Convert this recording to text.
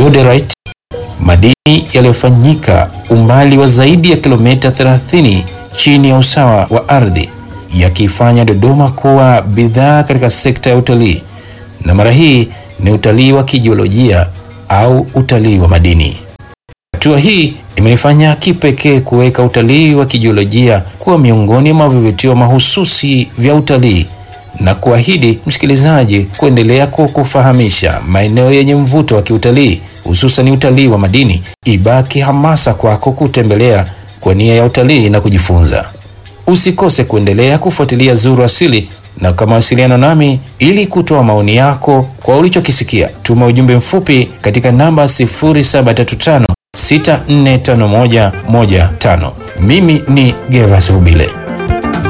Diodorite, madini yaliyofanyika umbali wa zaidi ya kilomita 30 chini ya usawa wa ardhi, yakiifanya Dodoma kuwa bidhaa katika sekta ya utalii, na mara hii ni utalii wa kijiolojia au utalii wa madini. Hatua hii imenifanya kipekee kuweka utalii wa kijiolojia kuwa miongoni mwa vivutio mahususi vya utalii na kuahidi msikilizaji kuendelea kukufahamisha maeneo yenye mvuto wa kiutalii hususan utalii wa madini. Ibaki hamasa kwako kutembelea kwa nia ya utalii na kujifunza. Usikose kuendelea kufuatilia Zuru Asili na kwa mawasiliano nami ili kutoa maoni yako kwa ulichokisikia, tuma ujumbe mfupi katika namba 0735 645115. Mimi ni Gervas Rubile.